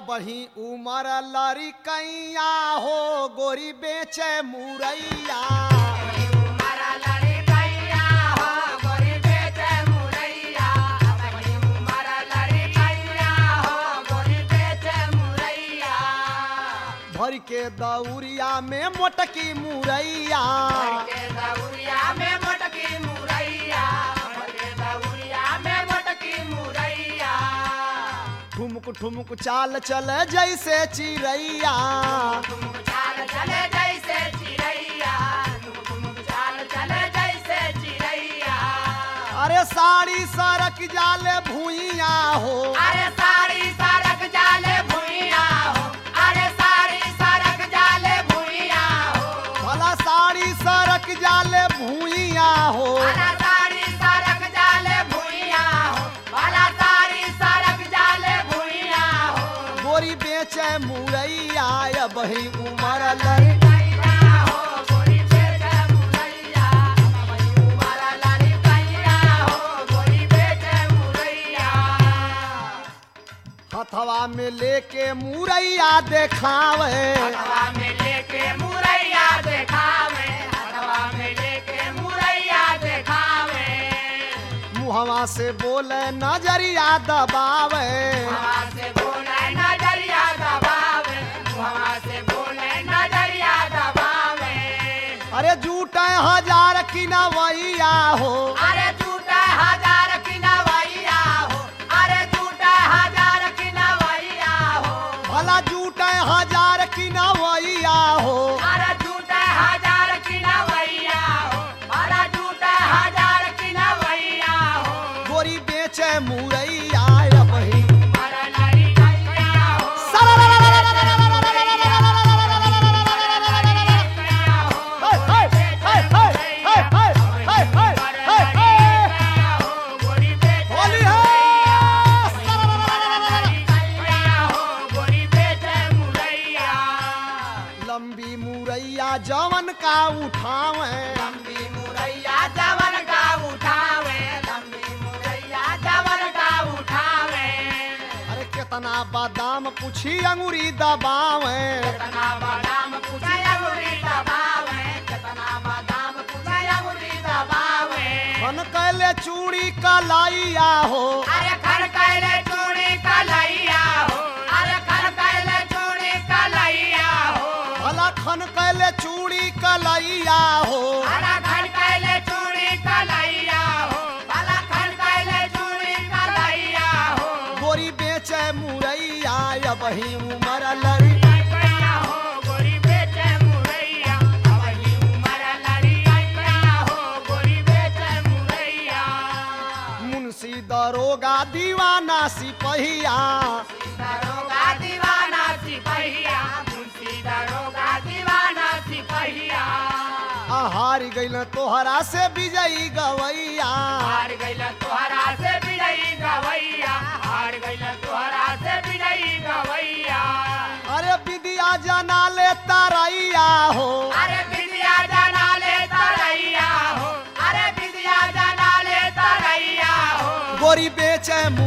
बही उमर लरी कैया हो गोरी बेचे मुरैया उमर लड़ी कैया हो गोरी बेचे मुरैया बड़ी उमर लड़ी कैया हो गोरी बेचे मुरैया भर के दौरिया में मोटकी मुरैया के दौरिया में मोटकी मुरैया के दौरिया में मोटकी मुरैया ठुमक ठुमक चाल चल जैसे चिड़ैया तुम चाल चले जैसे चिड़ैया तुम चाल चले जैसे चिड़ैया अरे साड़ी सरक जाले भूइया हो अरे सारी सड़क जाले भुइया हो अरे सारी सड़क जाले भुइया हो भला साड़ी सरक जाले भूइया हो भला सारी सड़क जाले भुइया हो भला सारी सड़क जाले भुइया हो गोरी बेचे मुरैया या बही उमर लरी कैया हो गोरी बेचे मुरैया वही उमर लड़ी कैया हो गोरी बेचे मुरैया हथवा में लेके मुरैया देखावे हवा में लेके मुरैया देखावे हवा में लेके मुरैया देखावे मुहवा से बोले नजरिया दबावे हवा से बोले नजरिया दबावे हवा से बोले नजरिया दबावे अरे जूटे हजार की नवैया हो अरे झूठा हजार की नवैया हो अरे झूठा हजार की नवैया हो भला जूटे हजार की नवैया हो अरे झूठा हजार की नवैया हो अरे झूठा हजार की नवैया हो गोरी बेचे मुरैया या बही अरे लड़ी कैया हो कैया हो हाय, हाय, हाय, हाय, हाय, हाय, हाय, हाय, हाय, हाय। गोरी बेचे होली है गोरी बेचे मुरैया लंबी मुरैया जवन का उठावे लंबी मुरैया जवन का उठावे लंबी मुरैया जवन का उठावे अरे कितना बादाम पूछी अंगूरी दबावे कितना बादाम पूछे अंगुरी दबावे कितना बादाम पूछे अंगुरी दबावे खन कैले चूड़ी कलाइया हो अरे खर कैले चूड़ी कलैया हो अरे खर कैले चूड़ी कलैया हो भला खन कैले चूड़ी कलाइया हो अरे खर कैले चूड़ी कलैया हो भला खर कैले चूड़ी कलैया हो गोरी बेचे मुरैया या बही उमर लरी कैया हो गोरी बेचे मुरैया अवही उमर लड़ी कैया हो गोरी बेचे मुरैया मुंशी दरोगा दीवाना सिपहिया दरोगा दीवाना सिपहिया मुंशी दरोगा दीवाना सिपहिया हार गइल तोहरा से विजयी गवैया हार गइल तोहरा से बिड़ई गवैया हार गइल तोहरा से बिड़ई गवैया अरे विद्या जना ले तरैया हो अरे विद्या जाना ले तरैया हो अरे विद्या जाना ले तरैया हो गोरी बेचे